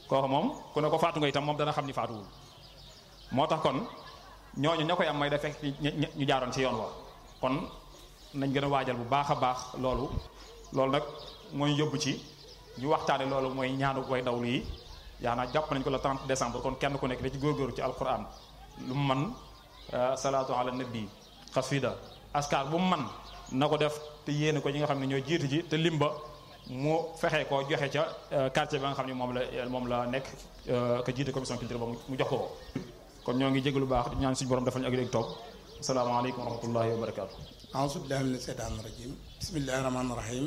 kooku moom ku ne ko faatu nga itam moom dana xam ni faatuwul moo tax kon ñooñu ña koy am may da fekk ñu jaaroon ci yoon wa kon nañ gën a waajal bu baax a baax loolu loolu nag mooy yóbbu ci ñu waxtaane loolu mooy ñaanu way dawlu yi yaa naa jàpp nañ ko le 30 décembre kon kenn ku nekk da ci góorgóorlu ci alquran lu mu man salaatu ala nabi xasida askar bu mu man na ko def te yéene ko ñi nga xam ne ñoo jiitu ji te limba mu fexe koo joxe ca quartier ba nga xam ne moom la moom la nekk ka jiite commission culture ba mu jox ko ko kon ñoo ngi jégalu baax di ñaan suñu borom defal ñu ak léegi toog asalaamaaleykum wa rahmatullahi wa barakaatu. auzu billahi mina seytaani rajim bismillahi rahmaani rahim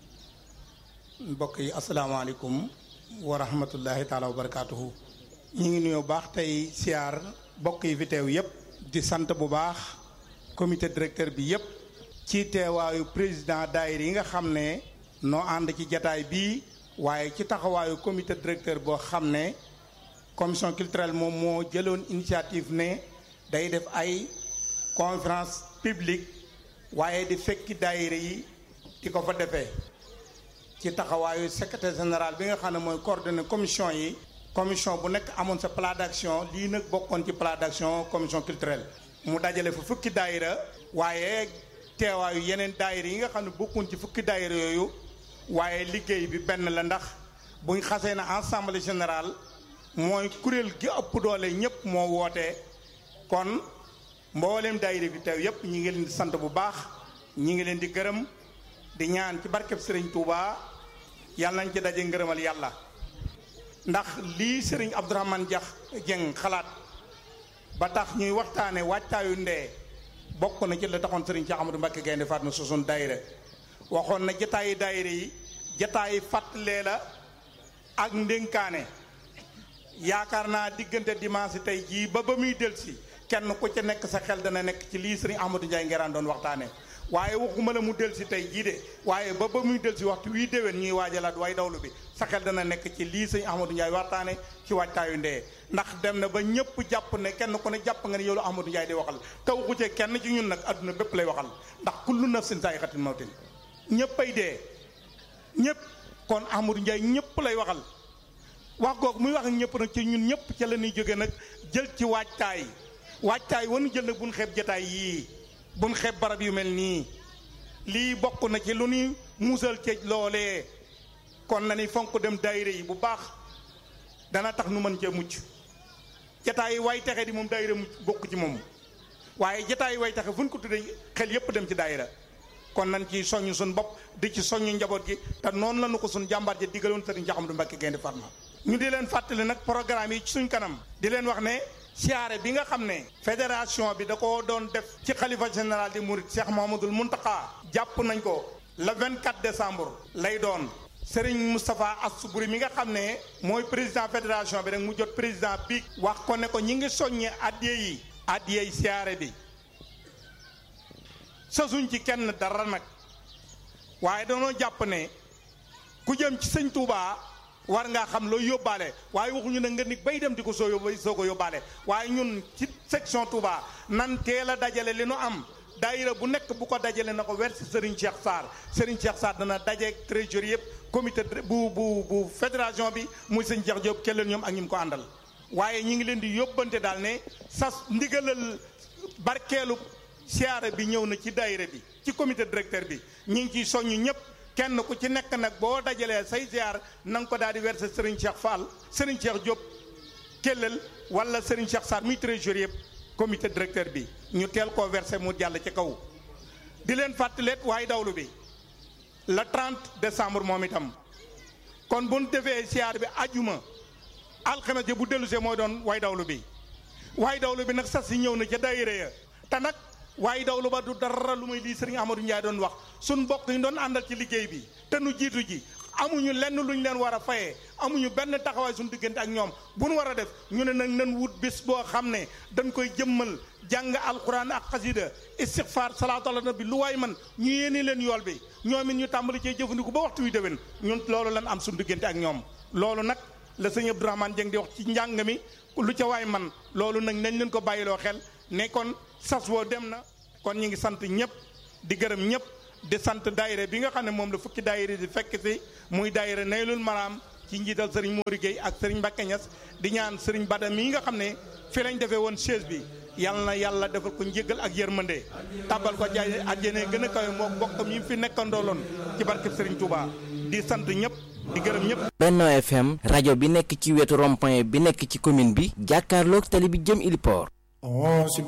mbokk yi asalaamaaleykum wa rahmatullahi taala wa barakaatuhu ñu ngi nuyoo baax tey siyaar mbokk yi fi teew yépp di sant bu baax comité directeur bi yépp ci teewaayu président daayira yi nga xam ne noo ànd ci jataay bii waaye ci taxawaayu comité directeur boo xam ne commission culturelle moom moo jëloon initiative ne day def ay conférence publique waaye di fekki daayira yi di ko fa defee ci taxawaayu secrétaire général bi nga xam ne mooy coordonné commission yi commission bu nekk amoon sa plan d'action lii nag bokkoon ci plan d'action commission culturelle mu dajale fa fukki daayira waaye teewaayu yeneen daayira yi nga xam ne bokkuñ ci fukki daayira yooyu waaye liggéey bi benn la ndax buñ xasee na assemblée générale mooy kuréel gi ëpp doole ñëpp moo wootee kon mboolem daayira bi teew yépp ñi ngi leen di sant bu baax ñi ngi leen di gërëm di ñaan ci barkeb sëriñ Touba yàlla nañ ci daje ngërëmal yàlla ndax lii sëriñ Abdourahmane Diakh Dieng xalaat ba tax ñuy waxtaane wàccaayu ndee bokk na ci la taxoon sëriñ Cheikh Amadou Mbacké Gaynde Fatma sosoon daayira waxoon na jataayi daayira yi jataayi fàttalee la ak ndénkaane yaakaar naa diggante dimanche tey jii ba ba muy delsi kenn ku ca nekk sa xel dana nekk ci lii sëriñ Ahmadou Ndiaye Nguerane doon waxtaane waaye waxuma la mu delsi tey jii de waaye ba ba muy delsi waxtu wii déwén ñuy waajalaat way dawlu bi sa xel dana nekk ci lii sëriñ Ahmadou Ndiaye waxtaane ci waajtaayu ndee ndax dem na ba ñëpp jàpp ne kenn ku ne jàpp nga ne yow la Ahmadou Ndiaye di waxal taw ku ci kenn ci ñun nag adduna bépp lay waxal ndax kullu nafsin zaa'iqatul mawtin ñëppay dee ñëpp kon Ahmadou Ndiaye ñëpp lay waxal wax googu muy wax ak ñëpp nag ci ñun ñëpp ca la ñuy jóge nag jël ci waajtaay waajtaay wanu jël nag buñ xeeb jataay yii buñ xeeb barab yu mel nii lii bokk na ci lu ñuy muusal ci loolee kon na ni fonk dem daayira yi bu baax dana tax nu mën cee mucc jataay yi way taxe di moom daayira mucc bokk ci moom waaye jataay yi way taxe fu ñu ko tuddee xel yépp dem ci daayira kon nañ ci soññ suñ bopp di ci soññ njaboot gi te noonu la nu ko suñ jàmbaar ja digaloon sëriñ Cheikh Amadou Mbacké Gaynde Fatma ñu di leen fàttali nag programme yi ci suñ kanam di leen wax ne siyaare bi nga xam ne fédération bi da ko doon def ci xalifa général di Mouride Cheikh Mouhamadoul Mountakha jàpp nañ ko le 24 décembre lay doon Serigne Moustapha Assoubri mi nga xam ne mooy président fédération bi rek mu jot président bi wax ko ne ko ñi ngi soññee addiye yi addiye yi siyaare bi sasuñ ci kenn dara nag waaye danoo jàpp ne ku jëm ci sëñ Touba war ngaa xam loo yóbbaale waaye waxuñu ne nga ni bay dem di ko soo yóbbu soo ko yóbbaale waaye ñun ci section Touba nan teel a dajale li nu am daayira bu nekk bu ko dajale na ko wersi Serigne Cheikh Sarr Serigne Cheikh Sarr dana dajeeg trésorier yëpp comité bu bu bu fédération bi muy sëñ Cheikh Diop kelleen ñoom ak ñi mu ko àndal waaye ñi ngi leen di yóbbante daal ne sas ndigalal barkeelu siyaare bi ñëw na ci daayira bi ci comité directeur bi ñi ngi ciy soññ ñëpp kenn ku ci nekk nag boo dajalee say ziar na nga ko daal di verser Serigne Cheikh Fall Serigne Cheikh Diop Kellel wala Serigne Cheikh Sarr muy trésorier yëpp comité directeur bi ñu teel koo verser mu jàll ci kaw. di leen fàttaleet waaye dawlu bi le 30 décembre moom itam kon bu ñu defee ziar bi ajuma alxames ji bu dellusee mooy doon waaye dawlu bi waaye dawlu bi nag sas yi ñëw na ca daayira ya te nag. waaye dawlu ba du dara lu may lii sëriñ Amadou Ndiaye doon wax suñ mbokk yi doon àndal ci liggéey bi te nu jiitu ji amuñu lenn luñ leen war a fayee amuñu benn taxawaay suñ diggante ak ñoom bu nu war a def ñu ne nag nan wut bis boo xam ne dañ koy jëmmal jàng alquran ak xasida istixfar salaatu ala nabi lu waay man ñu yéene leen yool bi ñoom it ñu tàmbali cee jëfandiku ba waxtu wi déwén ñun loolu lan am suñ diggante ak ñoom loolu nag la sëñ Abdourahmane Dieng di wax ci njàng mi lu ca waay man loolu nag nañ leen ko bàyyiloo xel ne kon sas woo dem na kon ñu ngi sant ñëpp di gërëm ñëpp di sant daayira bi nga xam ne moom la fukki daayira di fekk si muy daayira Naylul Maram ci njiital sëriñ Mori Gueye ak sëriñ Mbacke Niass di ñaan sëriñ Bada mii nga xam ne fi lañ defee woon chaise bi yàlla na yàlla defal ko njéggal ak yërmande tàbbal ko jaay àjjana gën a kawe moo bokkam yi fi nekkandooloon ci barkeb sëriñ Touba di sant ñëpp di gërëm ñëpp. Benno FM rajo bi nekk ci wetu rond-point bi nekk ci commune bi jàkkaarloog tali bi jëm Iliport.